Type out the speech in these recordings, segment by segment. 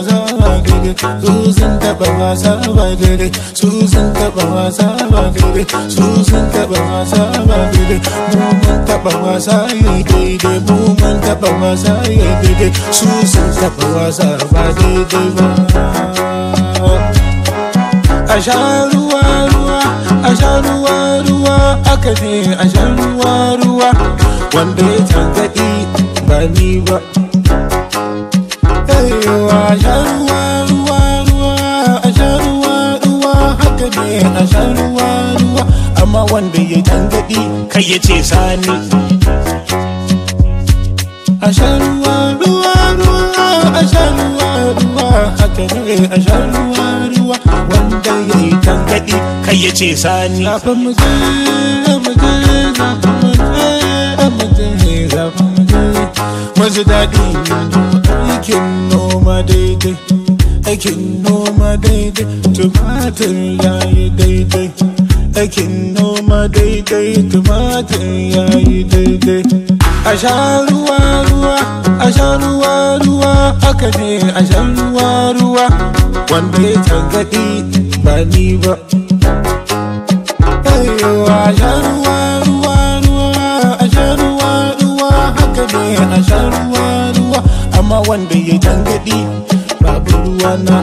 wasa ba daidai su sun taba wasa ba daidai su sun taba wasa ba daidai su sun taba wasa ba daidai mu mun taba wasa yayi daidai mu mun taba wasa yayi daidai su sun taba wasa ba daidai ba a sha ruwa ruwa a sha ruwa ruwa aka ne a sha ruwa ruwa wanda ya tangaɗi ba ni ba Ewa, a sha ruwa ruwa ruwa a sha ruwa ruwa haka ne a sha ruwa ruwa amma wanda ya tangaɗi kai ya ce sani a sha ruwa ruwa ruwa a sha ruwa ruwa haka ne a sha ruwa ruwa wanda ya yi tangaɗi kai ya ce sani zafin mu je mu je zafin mu je mu je zafin mu je masu daɗi aikin noma daidai aikin noma daidai tumatir ya yi daidai aikin noma daidai tumatir ya yi daidai a sha ruwa ruwa a sha ruwa ruwa aka ne a sha ruwa ruwa wanda ya tangaɗi ba ni ba Aiwa, a sha ruwa ruwa ruwa a sha ruwa ruwa haka ne a sha ruwa ruwa amma wanda ya tangaɗi babu ruwa na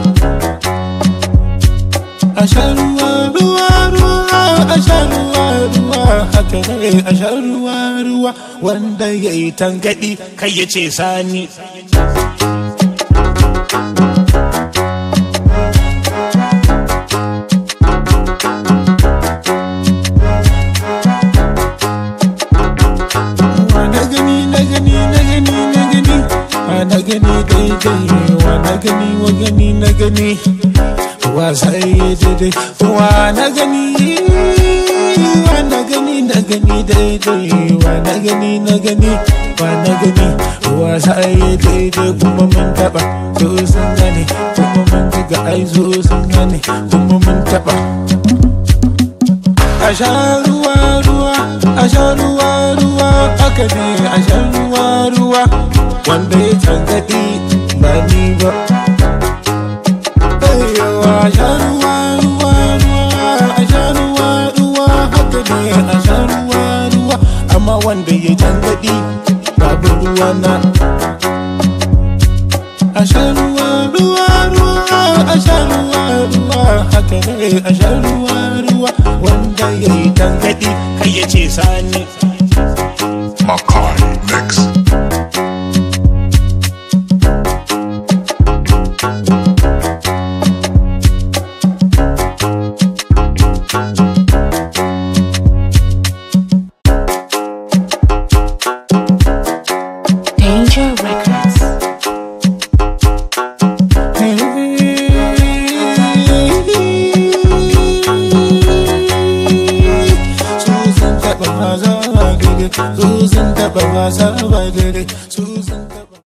a sha ruwa ruwa ruwa a sha ruwa ruwa haka ne a sha ruwa ruwa wanda ya yi tangaɗi kai ya ce sani wa na gani na gani na gani na gani wa na gani daidai wa na gani wa gani na gani wa sai daidai wa na gani wa na gani na gani daidai wa na gani na gani wa na gani wa sai daidai kuma mun taba so sun gane kuma mun ga ai so sun gane kuma mun taba a sha ruwa ruwa a sha ruwa ruwa aka ne a sha ruwa ruwa wanda ya tangaɗi ba ni ba Aiwa, a sha ruwa ruwa ruwa a sha ruwa ruwa haka ne a sha ruwa ruwa amma wanda ya tangaɗi babu ruwa na a sha ruwa ruwa ruwa a sha ruwa ruwa haka ne a sha ruwa ruwa wanda ya yi tangaɗi kai ya ce sani Makai Mix. Danger Records. Susan taɓa wasa ba daidai Susan taɓa wasa ba daidai